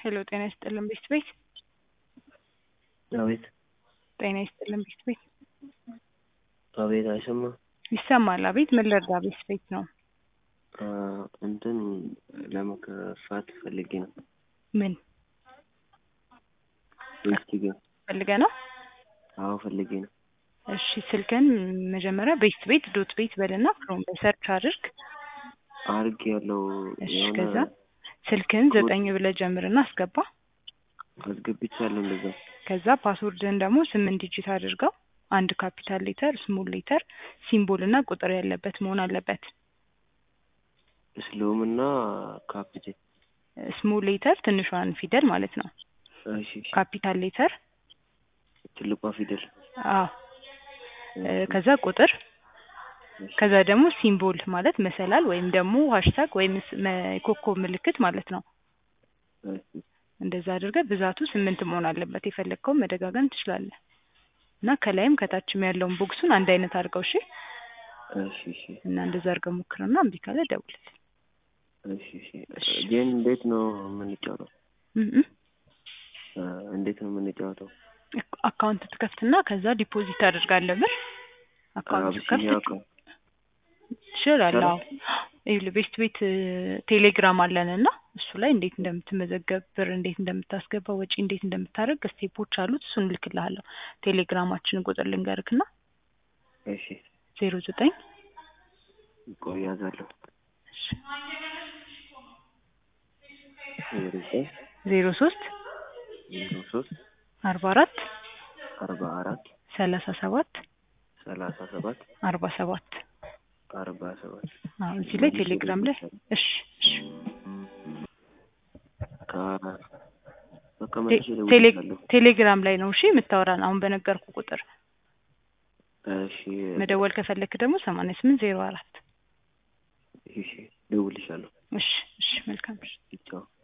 ሄሎ ጤና ይስጥልን ቤት ቤት አቤት ጤና ይስጥልን ቤት ቤት አቤት አይሰማም። ይሰማል። አቤት ምን ልርዳ? ቤት ቤት ነው። አ፣ እንትን ለመከፋት ፈልጌ ነው። ምን ቤስቲ ጋር ፈልገ ነው? አዎ ፈልጌ ነው። እሺ ስልክን መጀመሪያ ቤት ቤት ዶት ቤት በልና ክሮም ላይ ሰርች አድርግ። አርግ ያለው እሺ የሆነ ከዛ ስልክን ዘጠኝ ብለህ ጀምርና አስገባ። አስገብቻለሁ እንደዛ። ከዛ ፓስወርድን ደግሞ ስምንት ዲጂት አድርገው። አንድ ካፒታል ሌተር፣ ስሞል ሌተር፣ ሲምቦል እና ቁጥር ያለበት መሆን አለበት። ስሎም እና ካፒቴን ስሞል ሌተር ትንሿን ፊደል ማለት ነው። እሺ እሺ። ካፒታል ሌተር ትልቋ ፊደል አዎ እ፣ ከዛ ቁጥር ከዛ ደግሞ ሲምቦል ማለት መሰላል ወይም ደግሞ ሃሽታግ ወይም ስ- መ- ኮከብ ምልክት ማለት ነው። እሺ እንደዛ አድርገህ ብዛቱ ስምንት መሆን አለበት። የፈለግከውን መደጋገም ትችላለህ። እና ከላይም ከታችም ያለውን ቦክሱን አንድ አይነት አድርገው እሺ። እሺ እሺ እና እንደዛ አድርገህ ሞክርና እምቢ ካለ ደውልልኝ። እሺ እሺ። ግን እንዴት ነው የምንጫወተው? እም እም። አ፣ እንዴት ነው የምንጫወተው? አክ- አካውንት ትከፍትና ከዛ ዲፖዚት አድርጋለህ ብር አካውንት አብሲኒያ ትከፍት አካውንት ትችላለህ። አዎ ይኸውልህ ቤት ቤት እ፣ ቴሌግራም አለን እና እሱ ላይ እንዴት እንደምትመዘገብ ብር እንዴት እንደምታስገባ ወጪ እንዴት እንደምታደርግ ስቴፖች አሉት። እሱን እልክልሃለሁ። ቴሌግራማችንን ቁጥር ልንገርክና እሺ ዜሮ ዘጠኝ ቆይ ያዛለሁ። ዜሮ ዘጠኝ ዜሮ ሶስት ዜሮ ሶስት አርባ አራት አርባ አራት ሰላሳ ሰባት ሰላሳ ሰባት አርባ ሰባት አርባ ሰባት አዎ እዚህ ላይ ቴሌግራም ላይ እሺ እሺ ከ- በቃ ቴ- መልሼ ቴሌ- እደውልልሻለሁ። ቴሌግራም ላይ ነው እሺ የምታወራን አሁን በነገርኩ ቁጥር እሺ መደወል ከፈለክ ደግሞ ሰማንያ ስምንት ዜሮ አራት እሺ እደውልልሻለሁ። እሺ እሺ መልካም እሺ ቻው